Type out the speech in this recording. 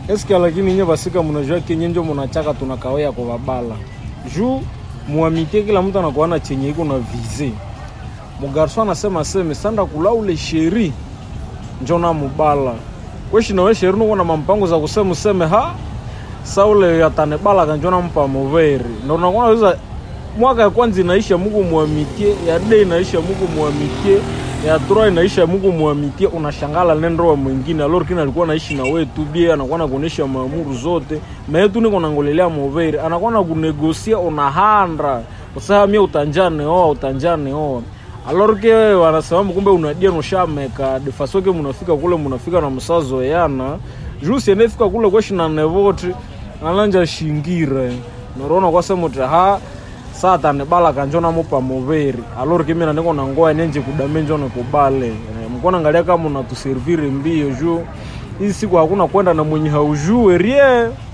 eske lakini nye basika munajua kenye njo munachaka tunakawea kwa babala juu muamitie kila mtu anakuwa na chenye iko na vize mugarso anasema seme sanda kula ule sheri njo na mubala weshi nawe sheri nuko na mampango za kusema useme ha sa ule atanebala kanjo nampa muveri ndo nakuwa naweza mwaka ya kwanza inaisha muku muamitie ya de inaisha muku muamitie ya tura inaisha muku muamitie unashangala nendoa mwingine alor kina alikuwa naishi na wewe tu bie anakuwa na kuonesha maamuru zote mae tu niko nangolelea moveri anakuwa na kunegosia unahandra usaha mie utanjane oa utanjane oa alor ke wanasema kumbe unadia noshameka defasoke munafika kule munafika na msazo yana juu sienefika kule kweshi na nevoti alanja shingire narona kwasemuti ha saa tanibala kanjo namupa moveri alori kimina niko na ngoya nenje kudame njo nikubale Eh, mkona angalia kama unatuserviri mbio juu hii siku hakuna kwenda na mwenye haujue rie